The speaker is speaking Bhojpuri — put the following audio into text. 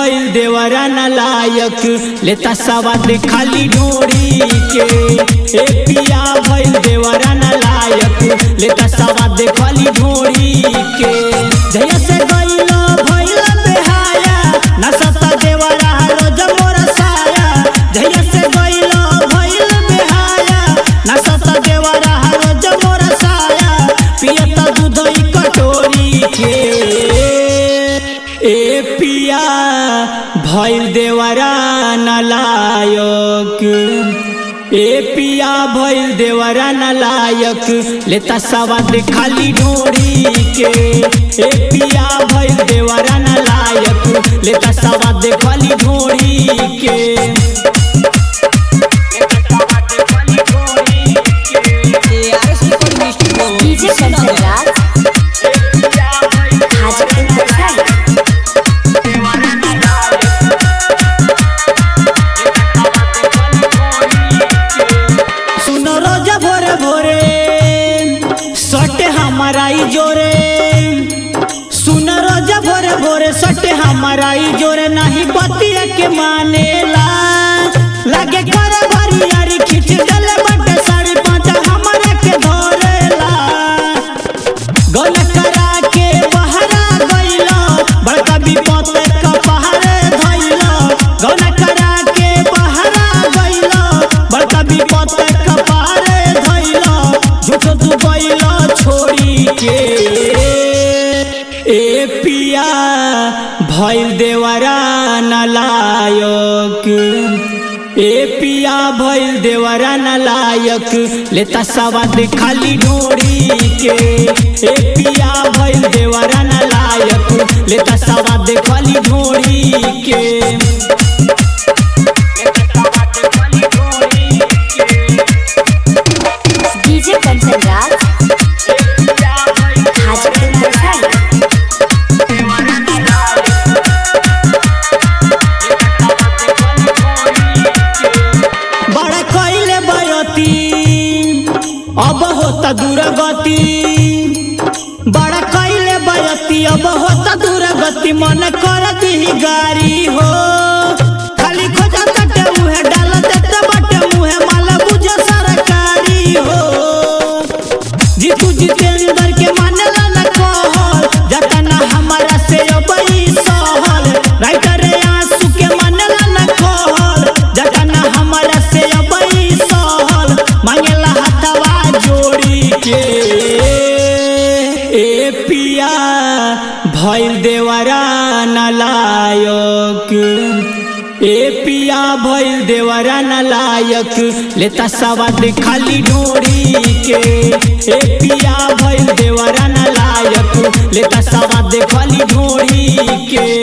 भइल देवरा न लायक लेता सवाद खाली डोरी के ए पिया भइल देवरा न लायक लेता सवाद खाली डोरी के जय से गइलो भइल बेहाया नसता देवरा रोज मोर साया जय से गइलो भइल बेहाया नसता देवरा रोज मोर साया पियता दूध ई कटोरी के ए पिया भइल देवरा नलायक ए पिया भइल देवरा नलायक लेता सवाद खाली डोरी के ए पिया भइल देवरा नलायक लेता सवाद खाली डोरी के डीजे कंचन राज हाजीपुर वैशाली सुनो रोजा भोरे भोरे सटे हमारा ई जोरे सुनो रोजा भोरे भोरे सटे हमारा ई जोरे नहीं बतिया के मानेला लगे कर बरियारी खींच गले बटे साड़ी पाँचा हमारे के धोरेला गल करा के बहरा गइलो बड़का विपत का पहाड़े धइलो गल करा के बहरा गइलो बड़का विपत का पहाड़े धइलो झूठो तू गइलो छोड़ी के ए पिया भइल देवरा नलायक ए पिया भइल देवरा नलायक लेता सवाद खाली डोरी के ए पिया भइल देवरा नलायक लेता सवाद खाली डोरी के डीजे कंचन राज हाजीपुर वैशाली बड़ा कइले बयती अब होता दूरगति बड़ा कइले बयती अब होता दूरगति मन कर दी गारी हो खाली खोजा तटे उहे डाल देते बटे मुहे माला बुझे सरकारी हो जीतू जितेंद्र के मानेला न कहल जतना हमारा से अबई सहल राइटर आंसू के मानेला न कहल जतना हमारा से अबई सहल मांगेला हथवा जोड़ी के ए पिया भइल देवरा नलायक ए पिया भइल देवरा नलायक लेता सवाद खाली डोरी के ए पिया भइल देवरा नलायक लेता सवाद खाली डोरी के